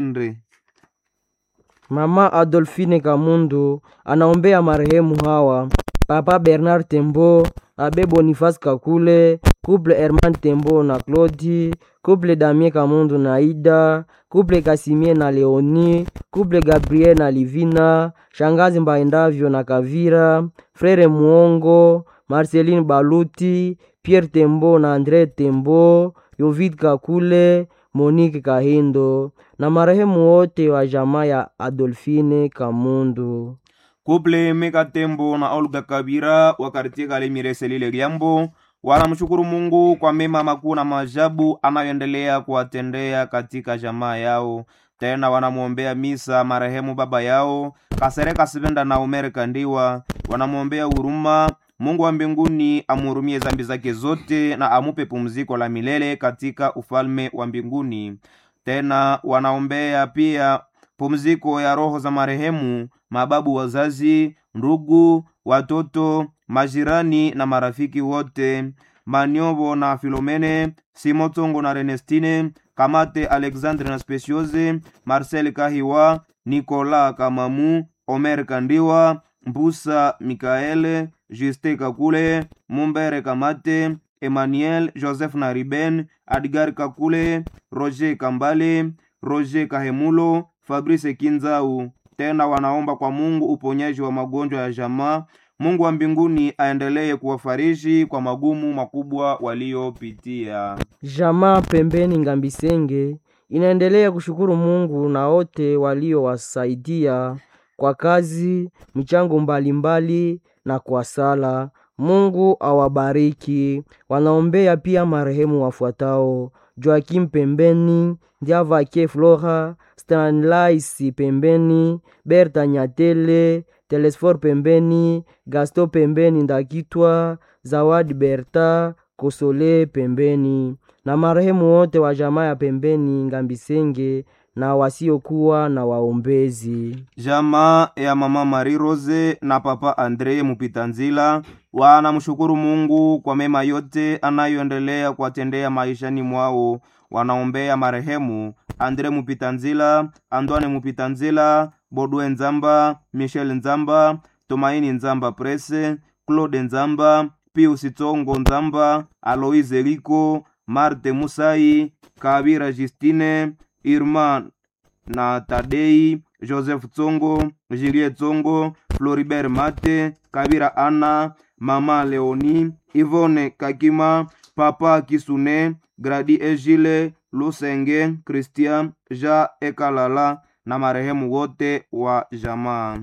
Andre. Mama Adolfine Kamundu anaombea marehemu hawa: Papa Bernard Tembo, Abe Boniface Kakule, Couple Herman Tembo na Claudi, Couple Damien Kamundu na Ida, Couple Kasimie na Leoni, Couple Gabriel na Livina, Shangazi Mbaendavyo na Kavira, Frere Muongo, Marceline Baluti, Pierre Tembo na Andre Tembo, Yovid Kakule, Monique Kahindo na marehemu wote wa jamaa ya Adolfine Kamundu. Kuple Meka Tembo na Olga Kabira wa kartie Kalemire Selile Liambo wanamshukuru Mungu kwa mema makuu na maajabu anayoendelea kuwatendea katika jamaa yao. Tena wanamwombea misa marehemu baba yao Kasereka Sibenda na Omer Kandiwa, wanamwombea huruma Mungu wa mbinguni amhurumie zambi zake zote na amupe pumziko la milele katika ufalme wa mbinguni. Tena wanaombea pia pumziko ya roho za marehemu mababu, wazazi, ndugu, watoto, majirani na marafiki wote, Maniobo na Filomene, Simotongo na Renestine, Kamate Alexandre na Speciose, Marcel Kahiwa, Nicolas Kamamu, Omer Kandiwa, Mbusa Mikaele, Juste Kakule, Mumbere Kamate, Emmanuel Joseph na Riben, Adgar Kakule, Roger Kambale, Roger Kahemulo, Fabrice Kinzau. Tena wanaomba kwa Mungu uponyaji wa magonjwa ya jamaa. Mungu wa mbinguni aendelee kuwafariji kwa magumu makubwa waliopitia. Jamaa pembeni Ngambisenge inaendelea kushukuru Mungu na wote waliowasaidia kwa kazi, michango mbalimbali na kwa sala. Mungu awabariki. Wanaombea pia marehemu wafuatao: Joakim pembeni, Ndiavake Flora, Stanlais pembeni, Berta Nyatele, Telesfor pembeni, Gasto pembeni Ndakitwa, Zawadi Berta, Kosole pembeni na marehemu wote wa jamaa ya pembeni Ngambisenge na wasiokuwa na waombezi. Jamaa ya mama Marie Rose na papa Andre Mupitanzila wanamshukuru Mungu kwa mema yote anayoendelea kuwatendea maishani mwao. Wanaombea marehemu Andre Mupitanzila, Antoine Mupitanzila, Bodwe Nzamba, Michel Nzamba, Tumaini Nzamba Prese, Claude Nzamba, Pius Tongo Nzamba, Aloise Liko, Marte Musai, Kabira Justine, Irma na Tadei, Joseph Tsongo, Juliet Tsongo, Floribert Mate, Kabira Ana, Mama Leoni, Ivone Kakima, Papa Kisune, Gradi Ejile, Lusenge, Christian, Ja Ekalala na marehemu wote wa jamaa.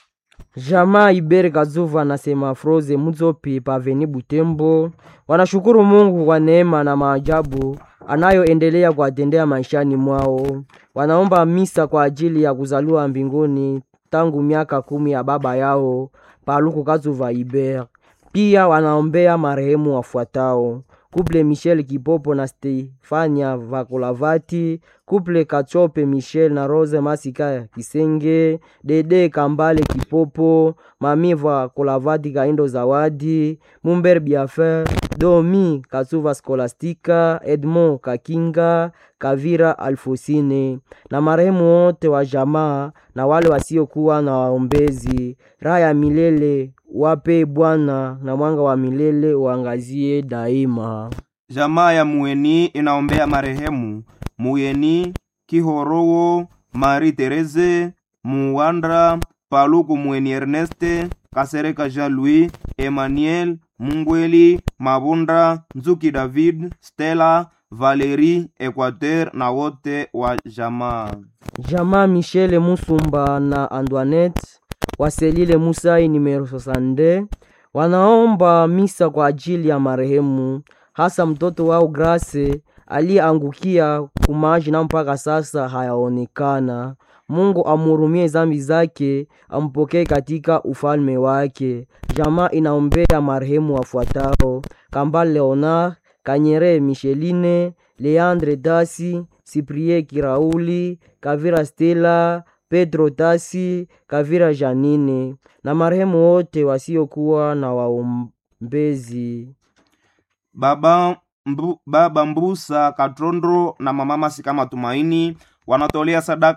Jamaa Ibere Kazuva na Semafroze Muzopi Paveni Butembo wanashukuru Mungu kwa neema na maajabu anayoendelea kuwatendea maishani mwao. Wanaomba misa kwa ajili ya kuzaliwa mbinguni tangu miaka kumi ya baba yao Paluku Kazuva Ibere. Pia wanaombea marehemu wafuatao: Kuple Michel Kipopo na Stefania Vakolavati, Kuple Kachope Michel na Rose Masika Kisenge, Dede Kambale Kipopo, Mami Vakolavati Kaindo Zawadi, Mumber Biafer, Domi Kasuva Skolastika, Edmond Kakinga, Kavira Alfosine na marehemu wote wa jamaa na wale wasiokuwa na waombezi. Raha ya milele wape Bwana na mwanga wa milele uangazie daima. Jamaa ya Mueni inaombea marehemu Muyeni Kihorowo, Marie Therese Muwandra, Paluku Mueni Erneste, Kasereka Jean Louis, Emmanuel Mungweli, Mabunda Nzuki, David Stella, Valerie Equateur na wote wa jamaa. Jamaa Michele Musumba na Antoinette Waselile Musai numero 62 wanaomba misa kwa ajili ya marehemu, hasa mtoto wao Grace aliyeangukia kumaji na mpaka sasa hayaonekana. Mungu amhurumie zambi zake, ampokee katika ufalme wake. Jamaa inaombea marehemu wafuatao: Kambale Leonard, Kanyere Micheline, Leandre Dasi, Cyprien Kirauli, Kavira Stella, Pedro Tasi, Kavira Janine na marehemu wote wasiokuwa na waombezi. Baba, mbu, baba Mbusa Katrondro na mama Masika Matumaini wanatolea sadaka